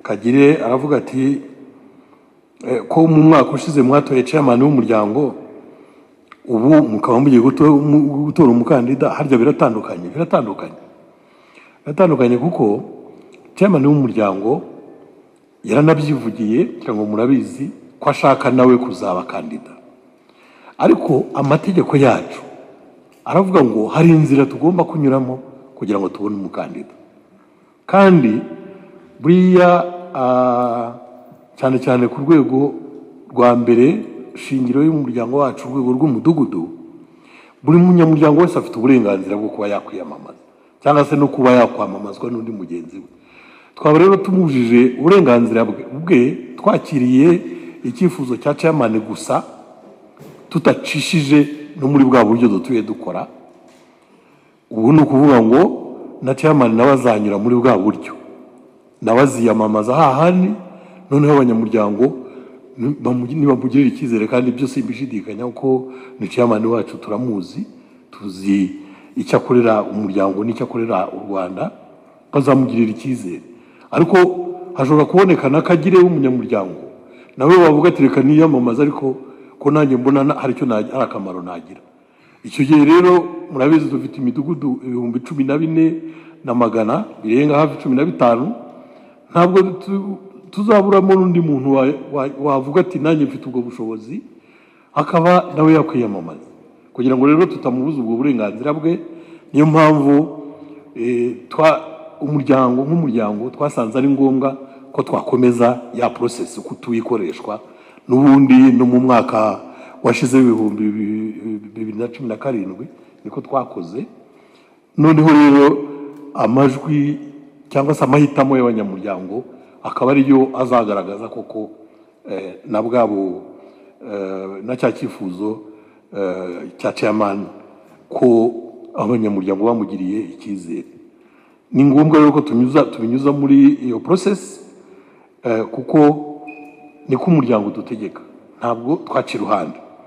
kagire aravuga ati eh, ko mu mwaka ushize mwatoye chairman w'umuryango ubu mukaba mugiye guto- mu- gutora umukandida harya biratandukanye biratandukanye biratandukanye kuko chairman w'umuryango yaranabyivugiye kugira ngo murabizi ko ashaka nawe kuzaba kandida ariko amategeko yacu aravuga ngo hari inzira tugomba kunyuramo kugira ngo tubone umukandida kandi buriya ah, cyane cyane ku rwego rwa mbere shingiro y'umuryango wacu urwego rw'umudugudu buri munyamuryango wese afite uburenganzira bwo kuba yakwiyamamaza cyangwa se no kuba yakwamamazwa n'undi mugenzi we twaba rero tumujije uburenganzira bwe bwe twakiriye icyifuzo cya chairman gusa tudacishije no muri bwa buryo dutuye dukora ubu ni ukuvuga ngo na chairman nawe azanyura muri bwa buryo nawe aziyamamaza hahandi noneho abanyamuryango ni- bamu- nibamugirira icyizere kandi byose mbishidikanya ko ni chairman wacu turamuzi tuzi icyo akorera umuryango n'icyo akorera u rwanda bazamugirira icyizere ariko hashobora kuboneka n'akagire w'umunyamuryango nawe wavuga ati reka niyamamaze ariko ko nanjye mbona na- hari icyo na- hari akamaro nagira icyo gihe rero murabizi dufite imidugudu ibihumbi cumi na bine na magana birenga hafi cumi na bitanu ntabwo tu- tuzaburamo n'undi muntu wa- wa- wavuga ati nanjye mfite ubwo bushobozi akaba nawe yakwiyamamaza kugira ngo rero tutamubuza ubwo burenganzira bwe niyo mpamvu eh, twa- umuryango nk'umuryango twasanze ari ngombwa ko twakomeza ya porosesi uko tuyikoreshwa n'ubundi no mu mwaka washize w'ibihumbi bibi- bibiri na cumi na karindwi niko twakoze noneho rero amajwi cyangwa se amahitamo y'abanyamuryango akaba ariyo azagaragaza koko eh, na bwabo eh, na cya cyifuzo eh, cya chairman ko abanyamuryango bamugiriye icyizere ni ngombwa rero ko tunyuza tubinyuza muri iyo process eh, kuko niko umuryango udutegeka ntabwo twaca iruhande